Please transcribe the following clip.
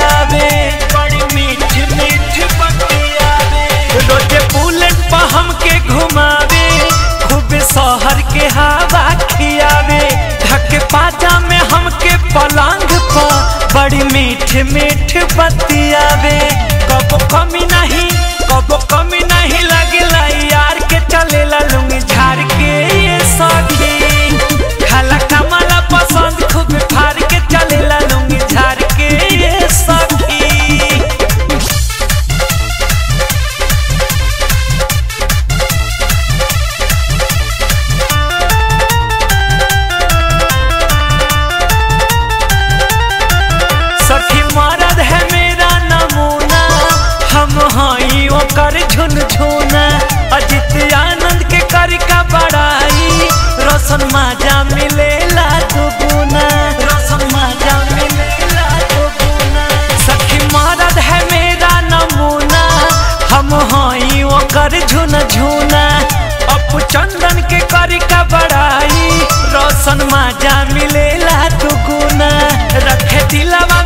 बतियावे बड़ी मीठ मीठ बतियावे रोजे बुलेट पर हमके घुमावे खूब शहर के हवा खियावे ढके पाजा में हमके पलंग पर बड़ी मीठ मीठ बतियावे कबो कमी नहीं कबो कमी नहीं लगेला यार के चलेला लुंगी झाड़ के ये सखी खाला कमाला पसंद खूब फाड़ के चलेला लुंगी झाड़ के ये सखी सखी मरद है मेरा नमूना हम हई ओकर झुनझुना अजित आनंद के कर का बड़ाई रोशन माजा मिलेला दुगुना रोशन माजा मिलेला दुगुना सखी मरद है मेरा नमूना हम हई ओकर झुनझुना अपू चंदन के कर का बड़ाई रोशन माजा मिलेला दुगुना रखे दिलवा